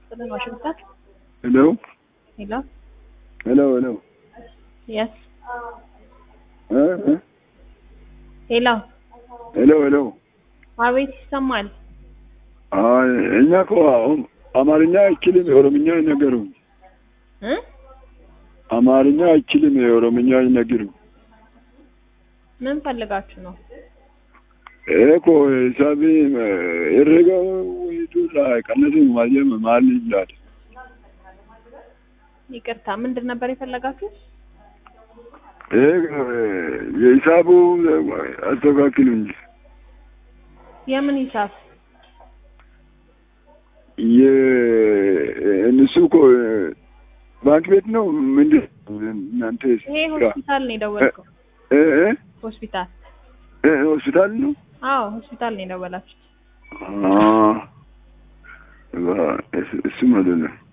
ይስጥልን ዋሽንግተን ሄሎ ሄሎ ሄሎ ሄሎ የስ እ እ ሄሎ ሄሎ ሄሎ አቤት ይሰማል አይ እኛ እኮ አሁን አማርኛ አይችልም የኦሮምኛ ይነገሩ እ አማርኛ አይችልም የኦሮምኛ ይነገሩ ምን ፈልጋችሁ ነው እኮ ሂሳቢ የረገው ወይቱ ላይ ቀነሱ ማየም ማል ይላል ይቅርታ ምንድን ነበር የፈለጋችሁት የሂሳቡ አስተካክሉ እንጂ የምን ሂሳብ የእነሱ እኮ ባንክ ቤት ነው ምንድን እናንተ ይሄ ሆስፒታል ነው የደወልከው እ እ ሆስፒታል እ ሆስፒታል ነው አዎ ሆስፒታል ነው የደወላችሁት አ እሱ ማለት ነው